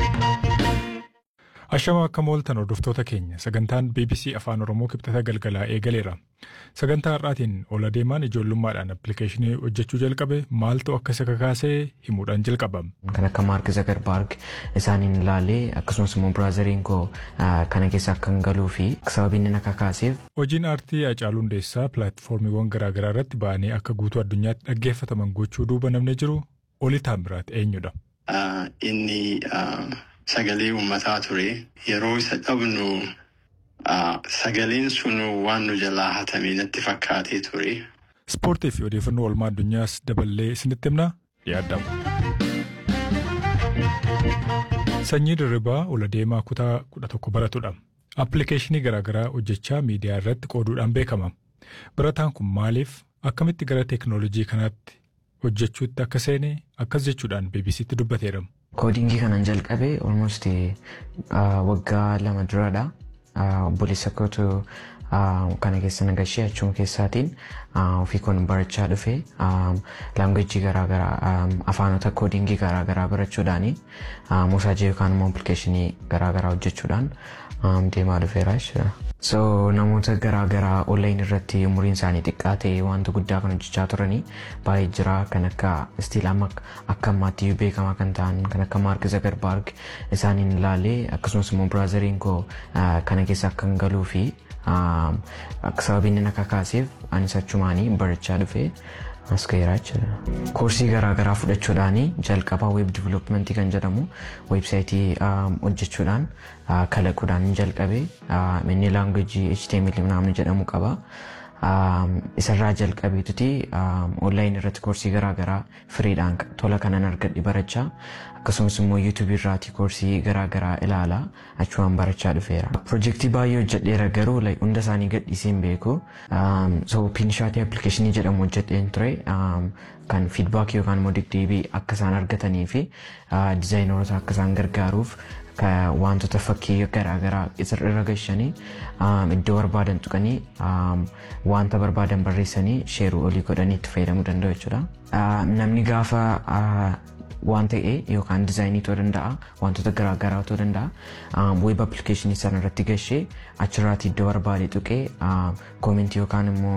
Ashama akka mooltan hordoftoota keenya sagantaan BBC Afaan Oromoo kibxata galgalaa eegaleera. Sagantaa har'aatiin ol adeemaan ijoollummaadhaan appilikeeshinii hojjechuu jalqabe maaltu akka isa kakaasee himuudhaan jalqaba. Kan akka Maark Zagarbaarg isaaniin ilaalee akkasumas immoo biraazariin koo kana keessa akka hin galuu fi sababiin inni akka kaaseef. Hojiin aartii Hacaaluu Hundeessaa pilaatfoormiiwwan garaagaraa irratti ba'anii akka guutuu addunyaatti dhaggeeffataman gochuu duuba namni jiru Oli Taamiraat eenyudha? Inni sagalee uummataa ture yeroo isa dhabnu sagaleen sun waan nu jalaa hatamee natti fakkaatee ture. Ispoortii fi odeeffannoo oolmaa addunyaas daballee isinitti himna yaadamu. Sanyii dirribaa ol adeemaa kutaa kudha tokko baratudha. Appilikeeshinii garaagaraa hojjechaa miidiyaa irratti qooduudhaan beekama. Barataan kun maaliif akkamitti gara teekinooloojii kanaatti hojjechuutti akka seene akkas jechuudhaan BBCtti dubbateera. Koodingii kanan jalqabe almost waggaa lama duradha. Obboleessa kootu kana keessa nagashee achuma keessaatiin ofii kun barachaa dhufe laangweejii garaagaraa afaanota koodingii garaagaraa barachuudhaani moosaajii yookaan immoo appilikeeshinii garaagaraa hojjechuudhaan deemaa dhufeera jechuudha. So namoota garaagaraa onlayin irratti umuriin isaanii xiqqaa ta'e wanta guddaa kan hojjechaa turanii baay'ee jira kan akka stiil amma akka ammaatti beekamaa kan ta'an kan akka Maark Zagarbaarg isaaniin ilaalee akkasumas immoo biraazariin koo kana keessa akka hin galuu fi sababiin inni akka kaaseef anis achumaanii barachaa dhufe as gaheeraa jechuudha. Koorsii garaagaraa fudhachuudhaan jalqabaa weeb diviloopimentii kan jedhamu weebsaayitii hojjechuudhaan kalaquudhaan jalqabe inni laangweejii HTML namni jedhamu qaba. Isarraa jalqabeetuti onlaayinii irratti koorsii garaagaraa firiidhaan tola kanan argadhe barachaa akkasumas immoo yuutuubii irraati koorsii garaagaraa ilaalaa achumaan barachaa dhufeera. Pirojektii baay'ee hojjedheera garuu hunda isaanii gadhiisee hin beeku. So piinishaatii appilikeeshinii jedhamu hojjedheen ture kan fiidbaakii yookaan immoo deddeebii akka isaan argatanii fi dizaayinoota akka isaan gargaaruuf wantoota fakkii garaagaraa irra gashanii iddoo barbaadan tuqanii wanta barbaadan barreessanii sheeruu olii godhanii itti fayyadamuu danda'u jechuudha. Namni gaafa waan ta'e yookaan dizaayinii ta'uu danda'a wantoota garaagaraa ta'uu danda'a weeb appilikeeshinii sana irratti gashee achirraati iddoo barbaade tuqee koomentii yookaan immoo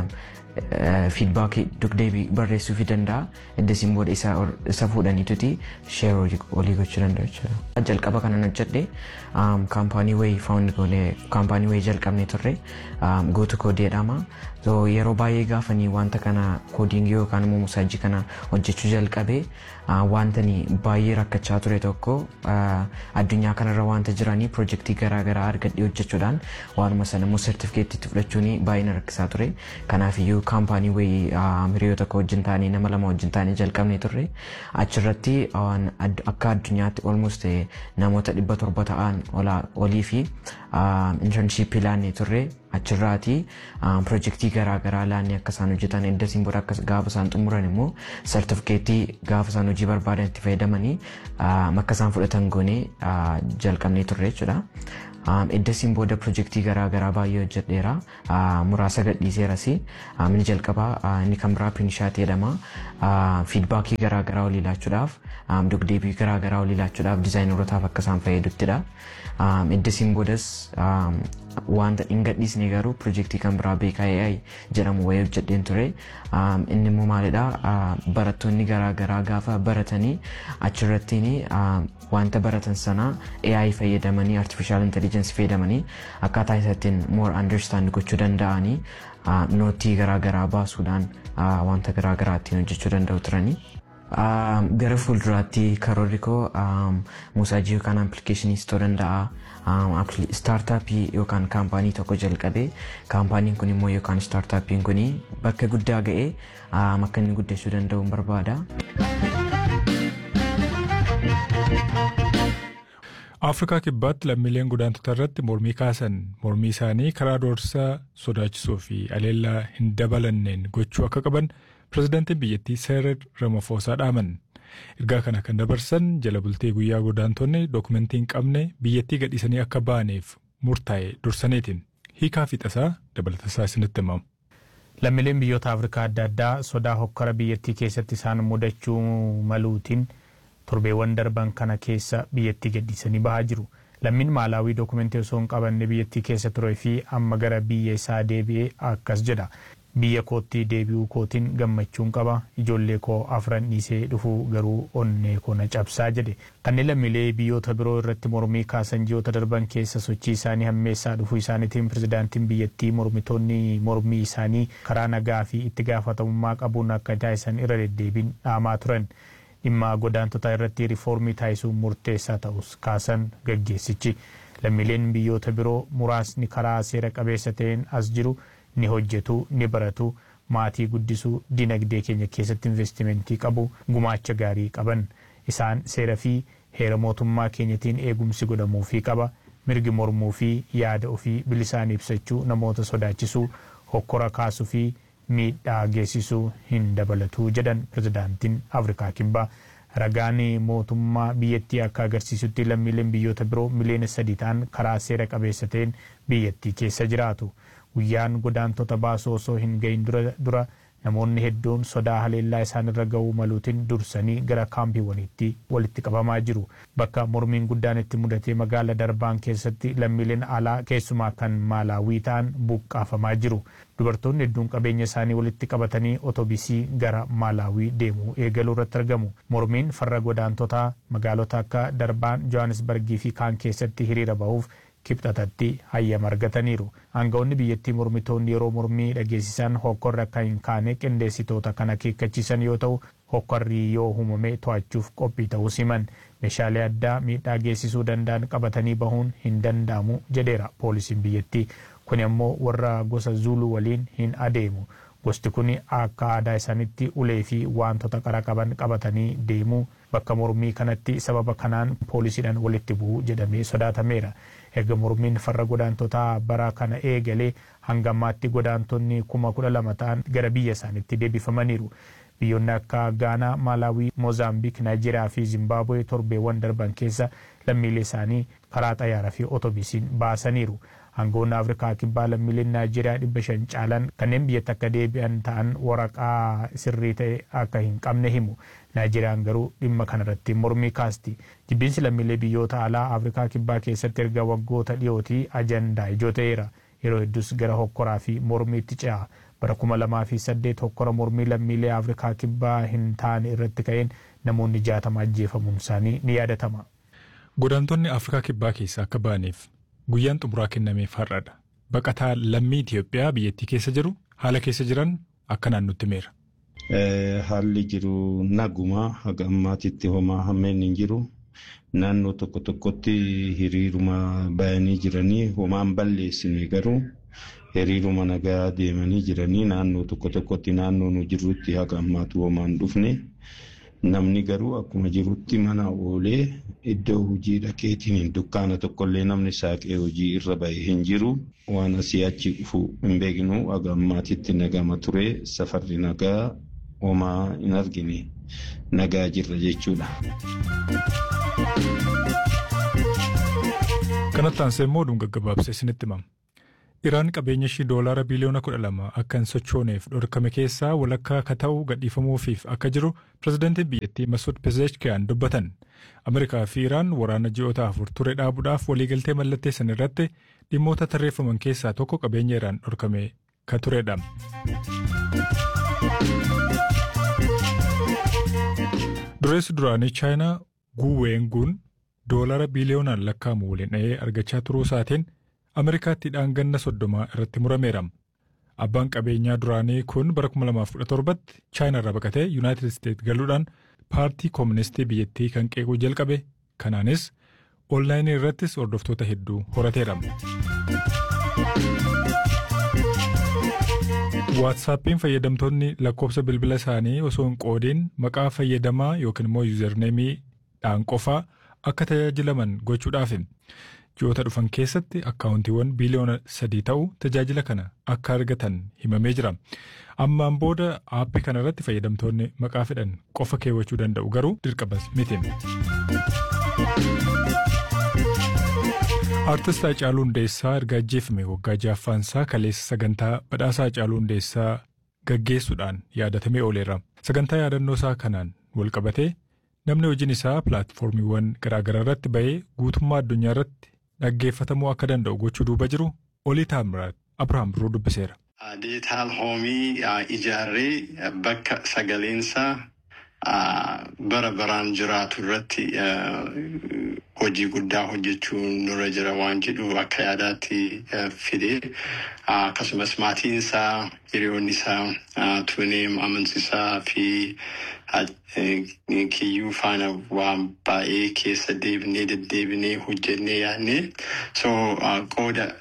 fiidbaakii dugdeebii barreessuu fi danda'a eddasiin booda isa fuudhaniituti sheer olii gochuu danda'u jechuudha. Jalqaba kanan hojjedhe kaampaanii wayii faawundi goonee kaampaanii wayii jalqabnee turre gootu koodii jedhama. Yeroo baay'ee gaafanii wanta kana koodingii yookaan immoo moosaajii kana hojjechuu jalqabe wantani baay'ee rakkachaa ture tokko addunyaa kanarra wanta jiranii pirojektii garaagaraa argadhee hojjechuudhaan waanuma sana immoo sertifikeettiitti fudhachuun baay'ee na rakkisaa ture. Kanaafiyyuu kaampaanii wayii hiriyoota tokko wajjin taanee nama lama wajjin taanee jalqabnee turre achirratti akka addunyaatti almost namoota dhibba torba ta'an olii fi intarnshiippii laannee turre achirraati pirojektii garaagaraa laannee akka isaan hojjetan eddasiin booda gaafa isaan xumuran immoo sertifikeettii gaafa isaan hojii barbaadan itti fayyadamanii akka isaan fudhatan goonee jalqabnee turre jechuudha. Eddasiin booda pirojektii garaagaraa baay'ee hojjedheera. Muraasa gadhiiseeras. Inni jalqabaa inni kan biraa piinishaatii jedhama. Fiidbaakii garaagaraa olii laachuudhaaf dugdeebii garaagaraa olii laachuudhaaf dizaayinarootaaf akka isaan fayyaduttidha. Eddasiin boodas wanta hin gadhiisne garuu pirojektii kan biraa beekaa AI jedhamu wayii hojjedheen ture. Inni immoo maalidha barattoonni garaagaraa gaafa baratanii achirrattiin wanta baratan sana AI fayyadamanii artificial intelligence fayyadamanii akkaataa isaatiin more understand gochuu danda'anii nootii garaagaraa baasuudhaan wanta garaagaraa ittiin hojjechuu danda'u turanii. Gara fuulduraatti karoorri koo moosaajii yookaan appilikeeshiniis ta'uu danda'a. Staartaappii yookaan kaampaanii tokko jalqabee kaampaaniin kun immoo yookaan staartaappiin kun bakka guddaa ga'ee akka inni guddachuu danda'u barbaada. Afrikaa kibbaatti lammiileen godaantota irratti mormii kaasan mormii isaanii karaa doorsaa sodaachisuu fi aleellaa hin dabalanneen gochuu akka qaban pirezidaantiin biyyattii Seerar Ramaphosaa dhaaman. Ergaa kana kan dabarsan jala bultee guyyaa godaantonni dookumentii hin qabne biyyattii gadhiisanii akka ba'aniif murtaa'e dursaniitiin hiikaa fi tasaa dabalatasaa isinitti himamu. Lammiileen biyyoota Afrikaa adda addaa sodaa hokkara biyyattii keessatti isaan mudachuu maluutiin torbeewwan darban kana keessa biyyattii gadhiisanii bahaa jiru. Lammiin Maalaawii dookumentii osoo hin qabanne biyyattii keessa turee fi amma gara biyya isaa deebi'ee akkas jedha. Biyya kootti deebi'uu kootiin gammachuun qaba. Ijoollee koo afran dhiisee dhufuu garuu onnee koo na cabsaa jedhe. Kanneen lammiilee biyyoota biroo irratti mormii kaasan ji'oota darban keessa sochii isaanii hammeessaa dhufuu isaaniitiin pirezidaantiin biyyattii mormitoonni mormii isaanii karaa nagaa fi itti gaafatamummaa qabuun akka taasisan irra deddeebiin dhaamaa turan. Dhimma godaantota irratti riifoormii taasisuun murteessaa ta'us kaasan gaggeessichi. Lammiileen biyyoota biroo muraasni karaa seera qabeessa ta'een as jiru. ni hojjetu ni baratu maatii guddisuu dinagdee keenya keessatti investimentii qabu gumaacha gaarii qaban isaan seera fi heera mootummaa keenyatiin eegumsi godhamuufii qaba mirgi mormuu fi yaada ofii bilisaan ibsachuu namoota sodaachisuu hokkora kaasuu fi miidhaa geessisuu hin dabalatu jedhan pirezidaantiin afrikaa kibbaa ragaan mootummaa biyyattii akka agarsiisutti lammiileen biyyoota biroo miliyoona sadii ta'an karaa seera qabeessa ta'een biyyattii keessa jiraatu. guyyaan godaantota baasuu osoo hin gahin dura namoonni hedduun sodaa haleellaa isaanirra ga'uu maluutiin dursanii gara kaampiiwwaniitti walitti qabamaa jiru. Bakka mormiin guddaan itti mudatee magaala darbaan keessatti lammiileen alaa keessumaa kan maalaawii ta'an buqqaafamaa jiru. Dubartoonni hedduun qabeenya isaanii walitti qabatanii otobisii gara maalaawii deemuu eegaluu irratti argamu. Mormiin farra godaantotaa magaalota akka darbaan Johannesburgii fi kaan keessatti hiriira bahuuf kibxatatti hayyama argataniiru. Aangawoonni biyyattii mormitoonni yeroo mormii dhageessisan hokkorri akka hin kaane qindeessitoota kan akeekkachiisan yoo ta'u hokkorri yoo uumame to'achuuf qophii ta'uu himan. Meeshaalee addaa miidhaa geessisuu danda'an qabatanii bahuun hin danda'amu jedheera poolisiin biyyattii. Kun ammoo warra gosa Zuuluu waliin hin adeemu. Gosti kun akka aadaa isaanitti ulee fi wantoota qara qaban qabatanii deemu bakka mormii kanatti sababa kanaan poolisiidhaan walitti bu'u jedhamee sodaatameera. Erga mormiin farra godaantotaa bara kana eegalee hanga ammaatti godaantonni kuma kudha lama ta'an gara biyya isaaniitti deebifamaniiru. Biyyoonni akka Gaanaa, Maalaawii, Moozaambiik, Naayijeeriyaa fi Zimbaabuwee torbeewwan darban keessa lammiilee isaanii karaa xayyaaraa fi otobisiin baasaniiru. Aangawoonni Afrikaa kibbaa lammiileen Naayijeeriyaa dhibba shan caalan kanneen biyyatti akka deebi'an ta'an waraqaa sirrii ta'e akka hin qabne himu. Naayijeeriyaan garuu dhimma kanarratti mormii kaasti. Jibbinsi lammiilee biyyoota alaa Afrikaa kibbaa keessatti erga waggoota dhiyootii ajandaa ijoo ta'eera. Yeroo hedduus gara hokkoraa fi mormiitti ce'a. Bara kuma lamaa fi saddeet hokkora mormii lammiilee Afrikaa kibbaa hin taane irratti ka'een namoonni jaatama ajjeefamuun isaanii ni yaadatama. Godaantonni Afrikaa kibbaa keessaa akka ba'aniif guyyaan xumuraa kennameef har'adha. Baqataa lammii Itoophiyaa biyyattii keessa jiru haala keessa jiran akka naannotti meera. Haalli jiru naguma haga ammaatitti homaa hammeen hin jiru. Naannoo tokko tokkotti hiriiruma bayanii jiranii homaan balleessine garuu hiriiruma nagaa deemanii jiranii naannoo tokko tokkotti naannoo nu jirrutti haga ammaatu homaan dhufne. Namni garuu akkuma jirutti mana oolee iddoo hojii dhaqeetiin hin dukkaana tokkollee namni saaqee hojii irra bahee hin jiru. Waan asii achi dhufu hin beeknu haga ammaatitti nagama ture safarri nagaa homaa hin argine nagaa jirra jechuudha. Kanatti aansee immoo oduun gaggabaabsee isinitti himama. Iraan qabeenya ishii doolaara biliyoona kudha lama akka hin sochooneef dhorkame keessaa walakkaa akka ta'u gadhiifamuufiif akka jiru pirezidaantiin biyyattii Masuud Pezeshkiyan dubbatan. Ameerikaa fi Iraan waraana ji'oota afur ture dhaabuudhaaf waliigaltee mallatteessan irratti dhimmoota tarreeffaman keessaa tokko qabeenya Iraan dhorkame kan turedha. Dureessi duraanii Chaayinaa Guweenguun doolaara biliyoonaan lakkaa'amu waliin dhahee argachaa turuu isaatiin Ameerikaatti dhaanganna soddomaa irratti murameera. Abbaan qabeenyaa duraanii kun bara 2017tti Chaayinaa irraa baqatee Yuunaayitid Isteet galuudhaan paartii kooministii biyyattii kan qeequu jalqabe. Kanaanis onlaayinii irrattis hordoftoota hedduu horateera. Waatsaappiin fayyadamtoonni lakkoofsa bilbila isaanii osoo hin qoodiin maqaa fayyadamaa yookiin immoo yuuzarneemiidhaan qofaa akka tajaajilaman gochuudhaafi. ji'oota dhufan keessatti akkaawuntiiwwan biliyoona sadii ta'u tajaajila kana akka argatan himamee jira. Ammaan booda aappii kana irratti fayyadamtoonni maqaa fedhan qofa keewwachuu danda'u garuu dirqamas miti. Aartist Haacaaluu Hundeessaa erga ajjeefame waggaa ja'affaansaa kaleessa sagantaa badhaasaa Haacaaluu Hundeessaa gaggeessuudhaan yaadatamee ooleera. Sagantaa yaadannoo isaa kanaan walqabatee namni hojiin isaa pilaatfoormiiwwan garaagaraa irratti ba'ee guutummaa addunyaa irratti dhaggeeffatamuu akka danda'u gochuu duuba jiru olii taamiraat Abiraam Birruu dubbiseera. Diijitaal hoomii ijaarree bakka sagaleensaa bara baraan jiraatu irratti hojii guddaa hojjechuun nurra jira waan jedhu akka yaadaatti fide akkasumas maatiin isaa hiriyoonni isaa tuuneem amansiisaa fi kiyyuu faana waan baay'ee keessa deebinee deddeebinee hojjennee yaadne so qooda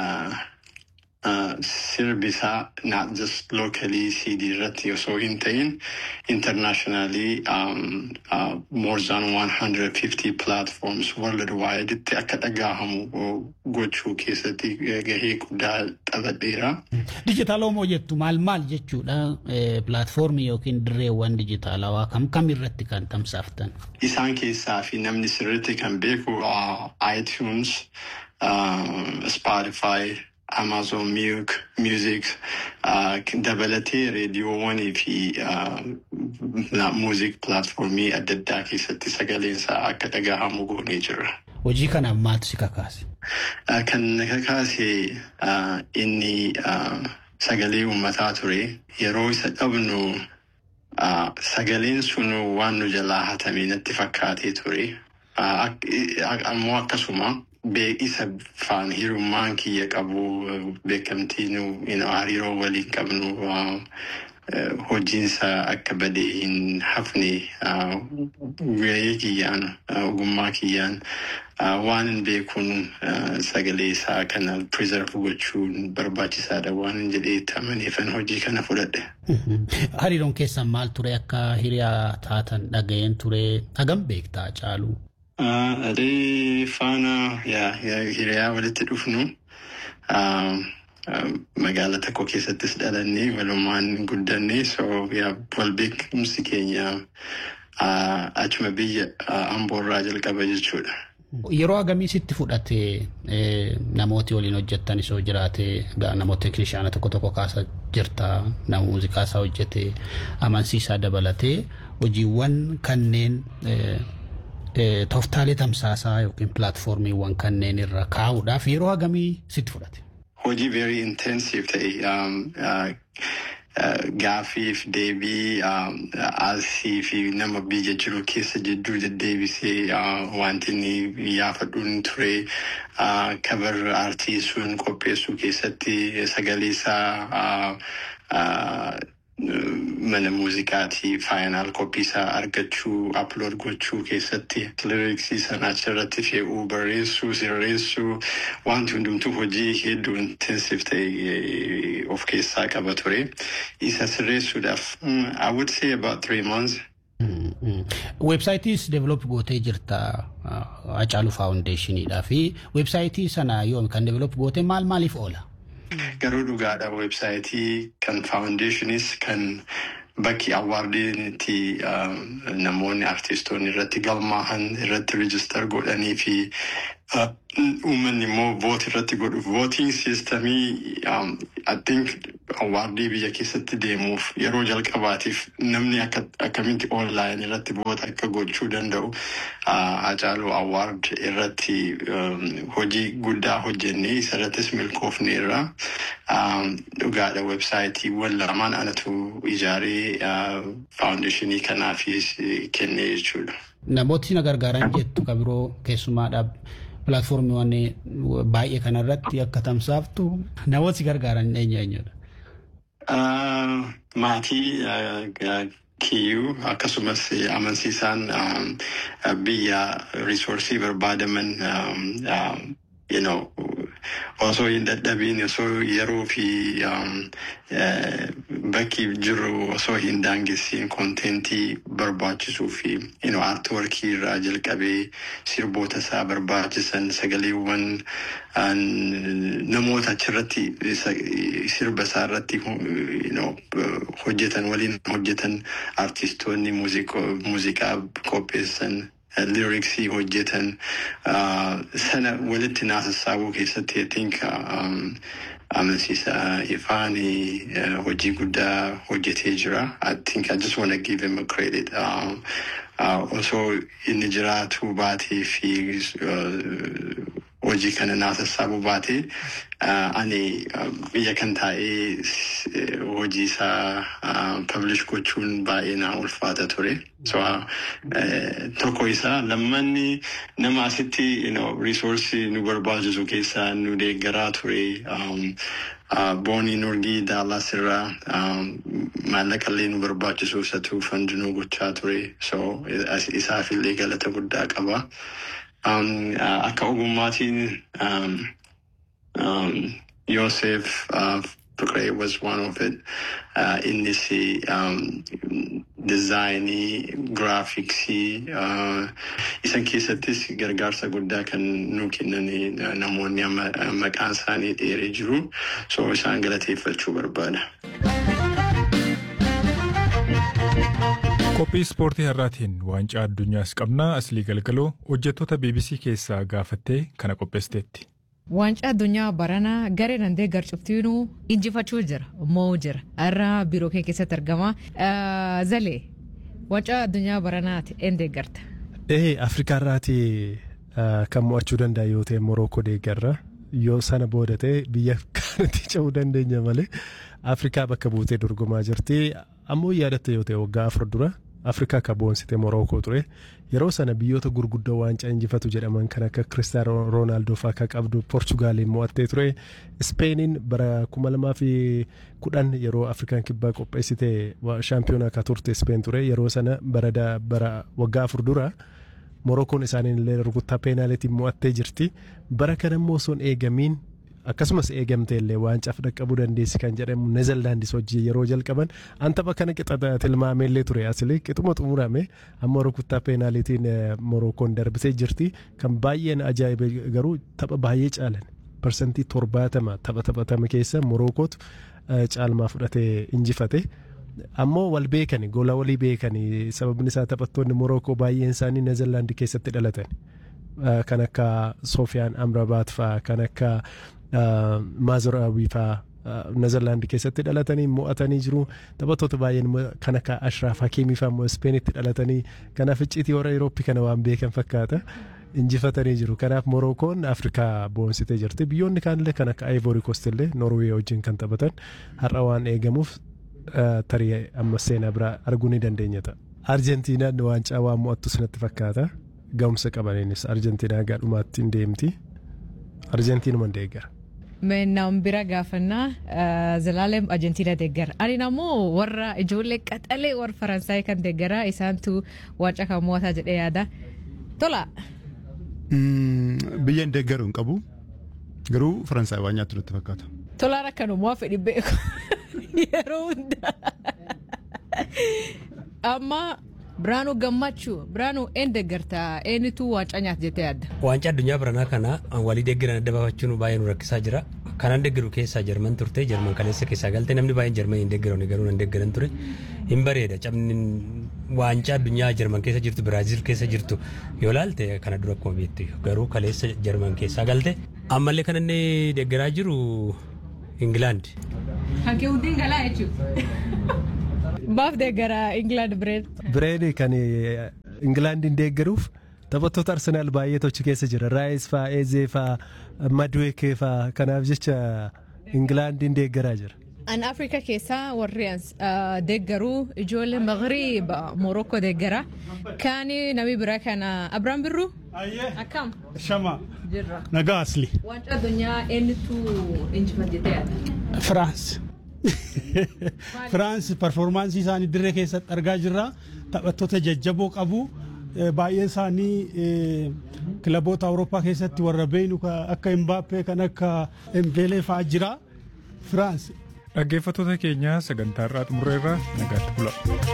sirbisaa not just locally CD irratti osoo hin ta'in internationally um, uh, more than 150 platforms worldwide itti akka dhagahamu gochuu keessatti gahee guddaa taphateera. Dijitaala homoo jettu maal maal jechuudha pilaatfoormii yookiin dirreewwan dijitaalawaa kam kam irratti kan tamsaaftan? Isaan keessaa fi namni sirriitti kan beeku iTunes, Spotify, Amazon Music, Music uh, dabalatee reediyoowwanii fi uh, muuziq pilaatfoormii adda addaa keessatti sagaleensaa akka dhagahamu goonee jirra. Hojii kanaaf maaltu si kakaase? Uh, kan na kakaase uh, inni uh, sagalee uummataa ture yeroo isa dhabnu uh, sagaleen sun waan nu jalaa hatamee natti fakkaatee ture. Uh, ammoo akkasuma isa faan hirummaan kiyya qabu beekamtiin hariiroo waliin qabnu hojiinsa akka badee hin hafne gahee kiyyaan ogummaa kiyyaan waan hin beekuun sagalee isaa kana preserve gochuun barbaachisaadha waan hin jedhee amaneefan hojii kana fudhadhe. Hariiroon keessan maal ture akka hiriyaa taatan dhaga'een ture hagam beektaa caalu? Adee faana hiriyaa walitti dhufnu magaala tokko keessattis dhalannee walumaan guddanne so wal beekumsi keenya achuma biyya amboorraa jalqaba jechuudha. Yeroo hagamii sitti fudhate namooti waliin hojjettan isoo jiraate namoota teeknishaana tokko tokko kaasa jirta nama muuziqaa isaa hojjete amansiisaa dabalatee hojiiwwan kanneen tooftaalee tamsaasaa yookiin pilaatfoormiiwwan kanneen irra kaa'uudhaaf yeroo hagamii sitti fudhate? Hojii very intensive ta'e gaaffiif deebii asii fi nama biyya jiru keessa jidduu deddeebisee wanti inni yaafadhuun ture kabar aartii sun qopheessuu keessatti sagalee isaa mana muuziqaatii faayinaal koppii isaa argachuu aplood gochuu keessatti liriksii sana achirratti fe'uu barreessuu sirreessuu wanti hundumtuu hojii hedduu intensive ta'e of keessaa qaba ture isa sirreessuudhaaf I would say about three months. Weebsaayitiis develop gootee jirta Hacaaluu Faawundeeshiniidhaa fi weebsaayitii sana yoom kan develop gootee maal maaliif oola? Garuu dhugaadha weebsaayitii kan faawundeeshiniis kan bakki awwaardiin itti namoonni artistoonni irratti galmaahan irratti rijistar godhanii fi uummanni immoo voot irratti godhu vootiin siistamii I think awwaardii biyya keessatti deemuuf yeroo jalqabaatiif namni akkamitti onlaayin irratti voota akka gochuu danda'u Hacaaluu awwaard irratti hojii guddaa hojjennee isarrattis milkoofneerra dhugaadha weebsaayitiiwwan lamaan anatu ijaaree faawundeeshinii kanaafis kennee jechuudha. Namooti na gargaaran jettu kabiroo keessumaadhaaf pilaatfoormiiwwan baay'ee kanarratti akka tamsaaftu namooti gargaaran eenyu eenyudha? Maatii kiyyuu akkasumas amansiisaan biyya risoorsii barbaadaman you know, osoo hin dadhabiin osoo yeroo fi bakki jiru osoo hin daangessiin koontentii barbaachisuu fi you know, aartworkii irraa jalqabee sirboota isaa barbaachisan sagaleewwan namoota achirratti sirba isaa irratti you know, hojjetan waliin hojjetan artistoonni muuziqaa qopheessan liriksii hojjetan sana walitti naasassaabuu keessatti I think amansiisa ifaan hojii guddaa hojjetee jira. I think I just want to give him a credit. Um, uh, osoo inni jiraatu baatee fi uh, hojii kana naa sassaabuu baatee uh, ani uh, biyya kan taa'ee uh, hojii isaa uh, publish gochuun baay'ee naa ulfaata ture. So uh, uh, tokko isaa lammanni nama asitti you know, resource nu barbaachisu keessaa nu deeggaraa ture. Um, uh, boonii nurgii daalas irraa um, maallaqa illee nu barbaachisu isatu fandinuu gochaa ture. So is- isaaf illee galata guddaa qaba. Um, uh, akka ogummaatiin um, um, Yosef uh, Fikre was one of it. Uh, innis um, dizaayinii, giraafiksii uh, isan keessattis gargaarsa guddaa kan nu kennanii uh, namoonni amma uh, maqaan isaanii dheeree jiru. So isaan galateeffachuu barbaada. Qophii ispoortii har'aatiin waancaa addunyaas qabnaa aslii galgaloo hojjettoota BBC keessaa gaafattee kana qopheessiteetti. Waancaa addunyaa baranaa garee dandee garcuftiinuu injifachuu jira moo jira irra biiroo kee keessatti argama zalee waancaa addunyaa baranaati een deeggarta. Ee Afrikaa irraati kan mo'achuu danda'a yoo ta'e Morookoo deeggarra yoo sana booda ta'e biyya kanatti ce'uu dandeenya malee Afrikaa bakka buutee dorgomaa jirti ammoo yaadatta yoo ta'e waggaa afur dura Afrikaa akka boonsite Morookoo ture yeroo sana biyyoota gurguddoo waancaa injifatu jedhaman kan akka Kiristaanoo Roonaaldoo fa'aa akka qabdu Poorchugaaliin mo'attee ture Ispeeniin bara kuma lamaa fi kudhan yeroo Afrikaan kibbaa qopheessite shaampiyoonaa akka turte Ispeen ture yeroo sana bara da- bara waggaa afur dura. Morookoon isaaniin illee rukuttaa peenaalitiin mo'attee jirti. Bara kana immoo osoo hin eegamiin akkasumas eegamtee illee waancaaf dhaqqabuu dandeessi kan jedhamu Neezerlaandis hojii yeroo jalqaban an tapha kana qixa tilmaamee illee ture asili qixuma xumurame amma rukuttaa peenaalitiin Morookoon darbisee jirti kan baay'een ajaa'ibe garuu tapha baay'ee caalan parsantii torbaatama tapha taphatame keessa Morokootu caalmaa fudhatee injifate. ammoo wal beekani gola walii beekani sababni isaa taphattoonni Morookoo baay'een isaanii Neezerlaandi keessatti dhalatan kan akka Soofiyaan Amrabaat fa'aa kan akka Maazoraawii fa'aa Neezerlaandi keessatti dhalatanii mo'atanii jiru taphattoota baay'een kan akka Ashraaf Hakiimii fa'aa immoo Ispeenitti dhalatanii kanaaf icciitii warra Eurooppii kana waan beekan fakkaata. injifatanii jiru kanaaf morookoon afrikaa boonsitee jirti biyyoonni kaanillee kan akka ivory coast illee norwee wajjin kan taphatan har'a waan eegamuuf tarii amma seenaa biraa arguu ni dandeenya ta'a. Arjentiinaan waancaa waan mo'attu sanatti fakkaata. Ga'umsa qabaniinis Arjentiinaa gaadhumaatti hin deemti. Arjentiinuma deeggara. Nam bira gaafannaa Zalaalem Arjentiina deeggara. Ani ammoo warra ijoollee qaxalee warra Faransaay kan deeggara isaantu waancaa kan mo'ataa jedhee yaada. Tola. Biyya hin deeggaru hin qabu. Garuu Faransaay waan nyaattu natti fakkaata. Tolaan akkanumaa fedhi beeku. yeroo hundaa amma biraanuu gammachuu biraanuu een deeggarta eenyutu waancaa nyaata jettee yaadda. Waancaa addunyaa biranaa kana walii deeggaran adda baafachuun baay'ee nu rakkisaa jira. Kanan deeggaru keessaa Jarman turte Jarman kaleessa keessaa galte namni baay'een Jarman hin deeggaran garuu nan deeggaran ture. Hin bareeda cabni waancaa addunyaa Jarman keessa jirtu Biraaziil keessa jirtu yoo laalte kana dura akkuma beektu garuu kaleessa Jarman keessaa galte. Ammallee kan inni deeggaraa jiru Ingilaand. Kan kee hundiin galaa jechuudha. Baaf deeggaraa Ingilaand Bireed. Bireed kan Ingilaandiin deeggaruuf taphattoota Arsenaal baay'eetu achi keessa jira. Raayis fa'aa, Eezee fa'aa, Madweekee fa'aa kanaaf jecha Ingilaandiin deeggaraa jira. An Afrikaa keessaa warri deeggaruu ijoollee Magriib Morookoo deeggara. Kan namni biraa kana Abiraan Birruu. Akkam. Shama. Jirra. Nagaa asli. Waancaa addunyaa eenyutu injifate jettee yaadda? Firaans. Firaans performaansii isaanii dirree keessatti argaa jirra. Taphattoota jajjaboo qabu. Baay'een isaanii kilaboota Awurooppaa keessatti warra beeynu akka Imbaappee kan akka Embeelee fa'aa jira. Firaans. Dhaggeeffattoota keenya sagantaa irraa xumurreerra nagaatti bula.